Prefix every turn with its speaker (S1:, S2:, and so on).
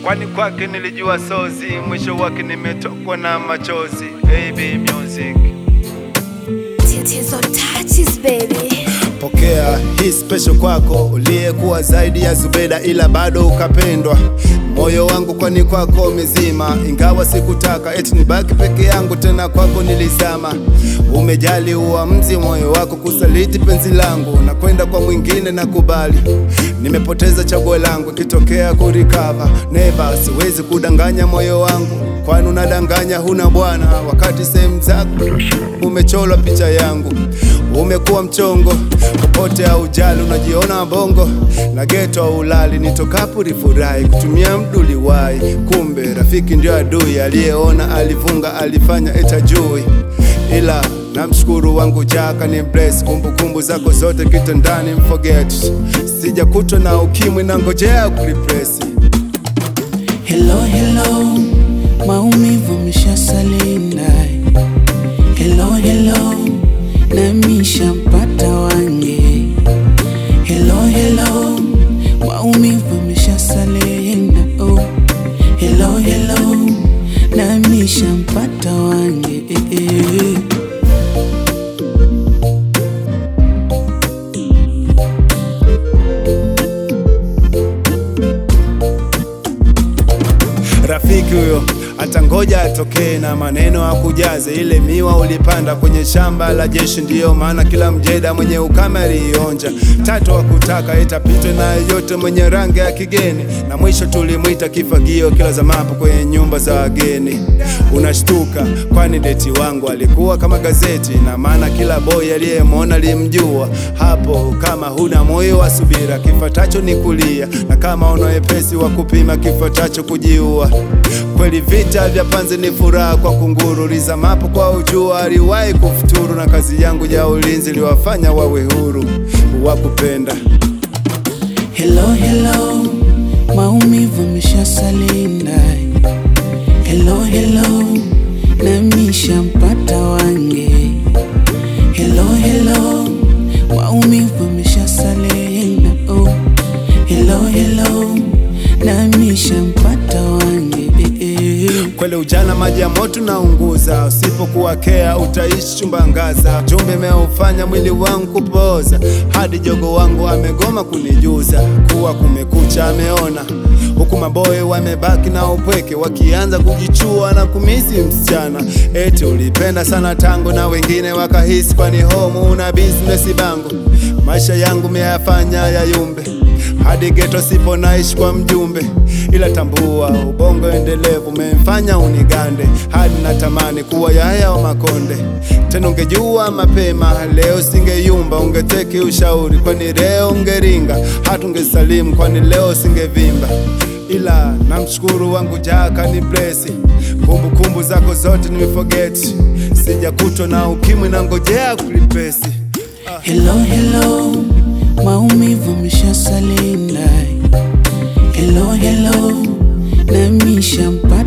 S1: kwani kwake nilijua sozi, mwisho wake nimetokwa na machozi. AB Music.
S2: Tatizo touches baby.
S3: Pokea hii special kwako, uliyekuwa zaidi ya Zubeda ila bado ukapendwa. Moyo wangu kwani kwako umezima, ingawa sikutaka eti nibaki peke yangu, tena kwako nilizama. Umejali uamuzi moyo wako kusaliti penzi langu na kwenda kwa mwingine na kubali. Nimepoteza chaguo langu, ikitokea kurikava never, siwezi kudanganya moyo wangu, kwani unadanganya huna bwana, wakati sehemu zako umecholwa picha yangu umekuwa mchongo popote au jali, unajiona bongo na geto au ulali. Nitokapo rifurahi kutumia mduli wai, kumbe rafiki ndio adui. Aliyeona alivunga, alifanya etajui, ila namshukuru wangu jaka ni bless. Kumbukumbu zako zote kitandani mforget, sijakutwa na ukimwi na ngojea kurepresi.
S4: Hello, hello, maumivu ameshasalinda. Hello, hello, nami shampata wange. Hello, hello, maumivu ameshasalinda. Oh, hello, hello, nami shampata wange. Eh, eh.
S3: Rafiki huyo atangoja atokee na maneno akujaze ile miwa ulipanda kwenye shamba la jeshi. Ndiyo maana kila mjeda mwenye ukame aliionja. Tatu wakutaka itapitwe na yote mwenye rangi ya kigeni, na mwisho tulimwita kifagio kila zamapo kwenye nyumba za wageni. Unashtuka kwani deti wangu alikuwa kama gazeti, na maana kila boy aliyemwona limjua. Hapo kama huna moyo wa subira, kifatacho ni kulia, na kama una wepesi wa kupima, kifatacho kujiua. Kweli vita vya panzi ni furaha kwa kunguru, lizamapo kwa ujua aliwahi kufuturu, na kazi yangu ya ulinzi liwafanya wawe huru wa kupenda.
S4: Hello, hello, maumivu ameshasalinda. Hello, hello, nami shampata wange. Hello, hello, maumivu ameshasalinda. Oh, hello, hello, nami shampata wange. Eh, eh.
S3: Kweli ujana maji ya moto na unguza, usipokuwa kea utaishi chumba ngaza. Jumbe imeufanya mwili wangu kupoza, hadi jogo wangu amegoma kunijuza kuwa kumekucha, ameona huku maboye wamebaki na upweke, wakianza kujichua na kumisi msichana. Eti ulipenda sana tango na wengine wakahisi, kwani home una business bango. Maisha yangu meyafanya yayumbe hadi geto sipo naishi kwa mjumbe, ila tambua ubongo endelevu umemfanya unigande, hadi natamani kuwa yaya wa Makonde. Tena ungejua mapema leo singeyumba, ungeteki ushauri, kwani leo ungeringa, hata ungesalimu, kwani leo singevimba. Ila namshukuru wangu jaka ni blesi, kumbukumbu zako zote nimeforget, sijakutwa na ukimwi na ngojea kulipesi.
S4: Hello, hello, maumivu ameshasalinda. Hello, hello, nami shampata